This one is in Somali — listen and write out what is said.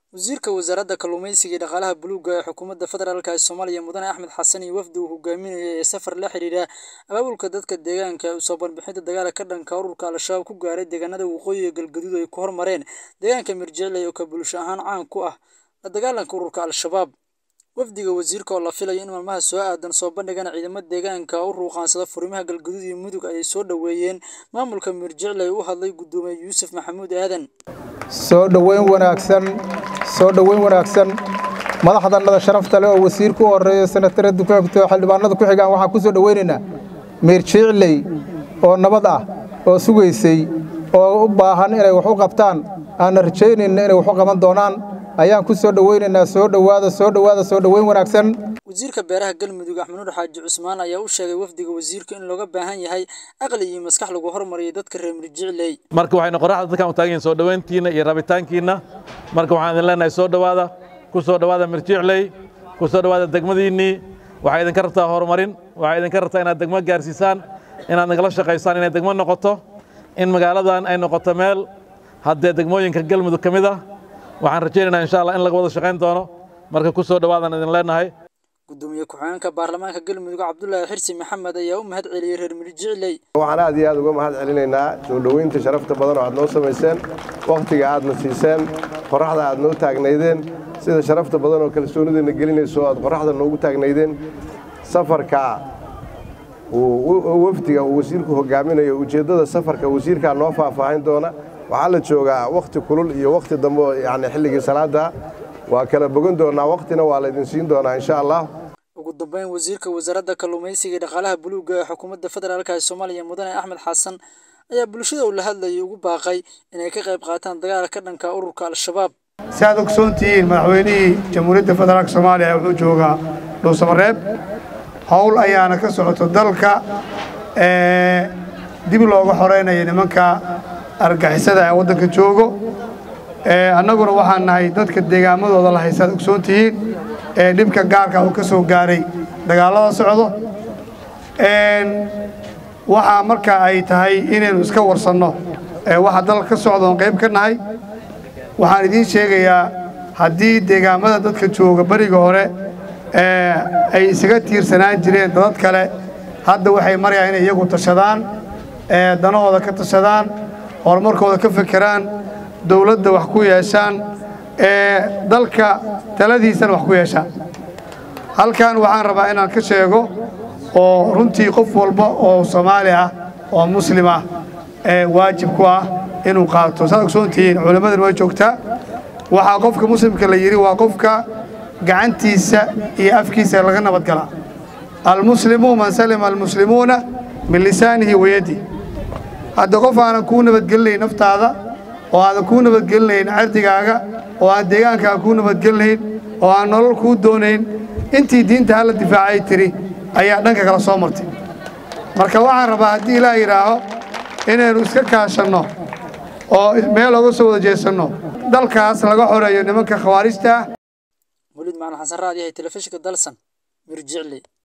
Wasiirka Wasaaradda Kalluumeysiga iyo Dhaqaalaha Buluugga ee Xukuumadda Federaalk ee Soomaaliya Mudane Axmed Xasan iyo wafdi uu hogaaminayo ee safar la xiriira abaabulka dadka deegaanka ee u soo banbixinta dagaalka ka dhanka ah ururka Al-shabaab ku gaaray deegaanada waqooyiga galgaduud ay ku hormareen deegaanka Mirjicley oo bulsho ahaan caan ku ah la dagaalanka ururka Al-shabaab. Wafdiga wasiirka oo la filayo in maalmaha soo aadan soo bandhigaan ciidamada deegaanka u ruqaansada furimaha galgaduud iyo mudug ayay soo dhoweeyeen maamulka Mirjicley u hadlay Gudoomiye Yuusuf Maxamuud Aadan. soo dhoweyn wanaagsan soo dhoweyn wanaagsan madaxdannada sharafta leh oo wasiirka u horeeya senatara dukaagto xildhibaanada ku xigaan waxaan ku soo dhoweynaynaa miirjicley oo nabad ah oo sugaysay oo u baahan inay wax u qabtaan aanna rajaynayna inay wax u qaban doonaan ayaan ku soo dhoweynaynaa soo dhowaada soo dhowaada soo dhoweyn wanaagsan Wasiirka Beeraha Galmudug Axmed Nuur Xaaji Cusmaan ayaa u sheegay wafdiga wasiirka in looga baahan yahay aqli iyo maskax lagu horumariyo dadka reer Mirjicley. marka waxaynu qoraxda dadkan u taagan yihiin soo dhoweyntiina iyo rabitaankiina marka waxaan idin leenahay soo dhowaada ku soo dhowaada Mirjicley ku soo dhowaada degmadiinnii waxay idinka rabtaa horumarin waxay idinka rabtaa inaad degmo gaarsiisaan inaad nagala shaqaysaan inay degmo noqoto in magaaladan ay noqoto meel haddee degmooyinka galmudug ka mid ah waxaan rajaynaynaa insha allah in laga wada shaqayn doono marka ku soo dhowaadaan idin leenahay Gudoomiye ku-xigeenka baarlamaanka Galmudug Cabdullaahi Xirsi Maxamed ayaa u mahad celiyay reer Mirjicley. waxaan aad iyo aad uga mahad celinaynaa soo dhoweynta sharafta badan oo aad noo samayseen wakhtiga aadna siiseen qorraxda aad noo taagnaydeen sida sharafta badan oo kalsoonideena gelinayso aad qorraxda noogu taagnaydeen safarka uu wafdiga uu wasiirku hogaaminayo ujeeddada safarka wasiirkaa noo faahfaahin doona waxaa la joogaa wakhti kulul iyo wakhti dambe oo yacni xilligii salaada waa kala bogan doonaa wakhtina waa laydin siin doonaa insha allah ugu dambeyn wasiirka wasaaradda kalluumeysiga iyo dhaqaalaha buluugga ee xukuumadda federaalk ee Soomaaliya Mudane Axmed Xasan ayaa bulshada uu la hadlayay ugu baaqay inay ka qayb qaataan dagaalka ka dhanka ah ururka Al-shabaab. si aad ogsoon tihiin madaxweynihii jamhuuriyadda federaalk soomaaliya wuxuu joogaa dhuusamareeb howl ayaana ka socoto dalka ee dib looga xoreynaya nimanka argagixisada ee waddanka joogo ee annaguna waxaan nahay dadka deegaamadooda la haysaad ogsoon tihiin ee dhibka gaarka uu ka soo gaaray dagaallada socdo waxaa marka ay tahay inaynu iska warsanno ee waxa dalka ka socda oon qayb ka nahay waxaan idiin sheegayaa haddii deegaamada dadka jooga beriga hore ee ay isaga tiirsanaan jireen dadad kale hadda waxay marayaan inay iyagu tashadaan ee danahooda ka tashadaan horumarkooda ka fekeraan dowladda wax ku yeeshaan ee dalka taladiisana wax ku yeeshaan halkan waxaan rabaa inaan ka sheego oo runtii qof walba oo soomaali ah oo muslim ah ee waajib ku ah inuu qaato saad ogsoon tihiin culimmadan way joogtaa waxaa qofka muslimka la yidhi waa qofka gacantiisa iyo afkiisa laga nabadgalaa almuslimu man salima almuslimuuna min lisaanihi wayadi hadda qof aanan kuu nabadgelinayn naftaada oo aadan kuu nabadgelinayn cirdigaaga oo aan deegaankaaga kuu nabadgelinayn oo aan nolol kuu doonayn intii diinta hala difaacay tiri ayaa dhanka kala soo martay marka waxaan rabaa haddii ilaah yidhaaho inaynu iska kaashanno oo meel oga soo wada jeesanno dalkaas laga xoreeyo nimanka khawaarijta ah Waliid Macalin Xasan Raadi ee telefishinka Dalsan Mirjicley.